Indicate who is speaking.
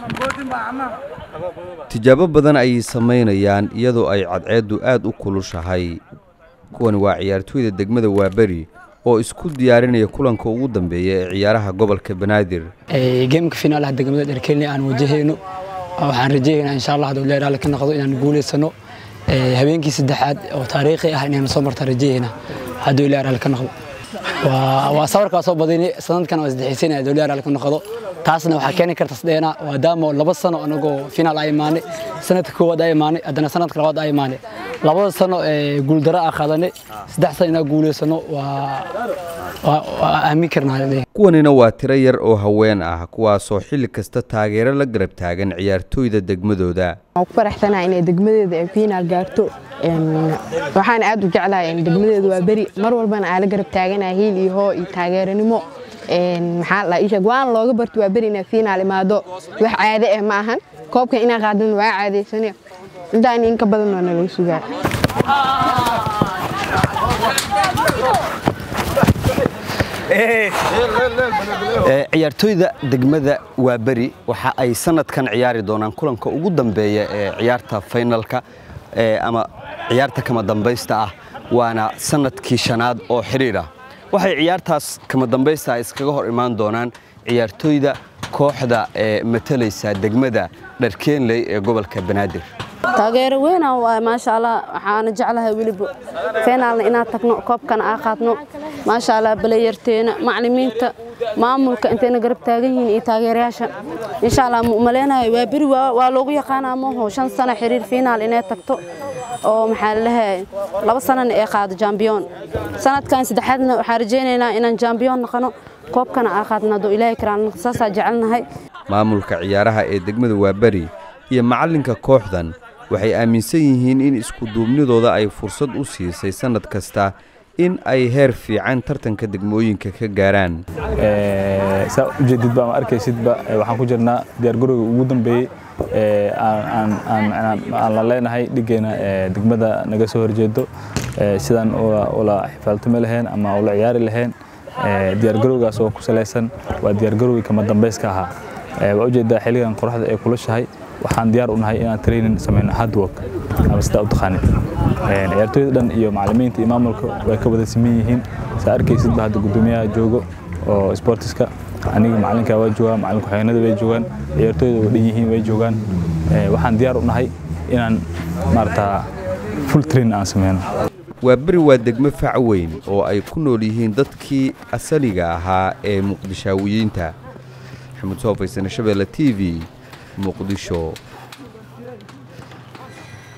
Speaker 1: tijaabo badan ayay samaynayaan iyadoo ay cadceeddu aad u kulushahay kuwani waa ciyaartooyda degmada waaberi oo isku diyaarinaya kulanka ugu dambeeya ee ciyaaraha gobolka banaadir
Speaker 2: geemka finaalaha degmada dherkelni aan wajahayno waxaan rajeeyaynaa insha allah hadduu leeraale ka noqdo inaan guulaysano habeenkii saddexaad oo taariikhi ah inaynu soo martaan rajeeyaynaa hadduu leeraale ka noqdo waa sawirkaa soo badini sanadkan waa isdexaysanaya hadduu leeraale ka noqdo taasna waxaa keeni karta sdheena maadaama laba sano anagoo finaal a imaanay sanadka koowaad a imaanay haddana sanadka labaad a imaanay labada sano ee guuldaro a qaadanay saddex sano inaa guulaysano waa aamin karnaa
Speaker 1: kuwanina waa tiro yar oo haween ah kuwaasoo xilli kasta taageero la garab taagan ciyaartooyda degmadooda
Speaker 3: waan ku faraxsanahay inay degmadeeda ay finaal gaarto waxaan aad u jeclahay degmadeedu waa beri mar walbana aa la garab taaganahay hiil iyo hoo iyo taageeranimo maxaa la isheeg waan looga barto waa beri inay finaal imaado wax caade ah ma ahan koobka inaa qaadan waa caadaysane intaan in ka badan waa nalaga sugaa
Speaker 1: ciyaartooyda degmada waaberi waxa ay sanadkan ciyaari doonaan kulanka ugu dambeeya ee ciyaarta faynalka ama ciyaarta kama dambaysta ah waana sanadkii shanaad oo xidhiir ah waxay ciyaartaas kama dambaysta iskaga hor imaan doonaan ciyaartooyda kooxda ee matalaysa degmada dharkeenley ee gobolka banaadir
Speaker 4: taageero weynaan waay maasha allah waxaana jeclahay weliba feenaalna inaan tagno koobkana aa qaadno maasha allah balayarteena maclimiinta maamulka intayna garab taagan yihiin iyo taageerayaasha insha allah maleynayo waa beri waa loogu yaqaanaa maho shan sano xiriir fiinaal inay tagto oo maxaa lalehay laba sanana ee qaado jambiyoon sanadkan saddexaadna waxaan rajaynaynaa inaan jambiyoon noqono koobkana aa qaadno hadduu ilaahay karaan saasaa jecelnahay
Speaker 1: maamulka ciyaaraha ee degmada waaberi iyo macallinka kooxdan waxay aaminsan yihiin in iskuduubnidooda ay fursad u siisay sannad kasta in ay heer fiican tartanka degmooyinka ka gaaraan
Speaker 5: saa ujeedidba ama arkaysidba waxaan ku jirnaa diyaargarowga ugu dambeeyey aan la leenahay dhiggeena degmada naga soo horjeedo sidaan ula xifaaltami lahayn ama ula ciyaari lahayn diyaargarowgaas oo ku salaysan waa diyaargarowgii kama dambayska ahaa waa ujeedaa xilligan qoraxda ee kulashahay waxaan diyaar u nahay inaan training samayno hardwork ama sidaa u taqaanin ciyaartooyda dhan iyo macallimiinta iyo maamulka way ka wada siman yihiin saa arkaysidba hadda guddoomiyaha joogo oo sportiska aniga macallinka waa joogaa macallin ku-xigeenada way joogaan ciyaartooyda way dhan yihiin way joogaan waxaan diyaar u nahay inaan maarata full training aan sameyno
Speaker 1: waa beri waa degmo fac weyn oo ay ku nool yihiin dadkii asaliga ahaa ee muqdishaawiyiinta maxamuud soo faysane shabeelle t v muqdisho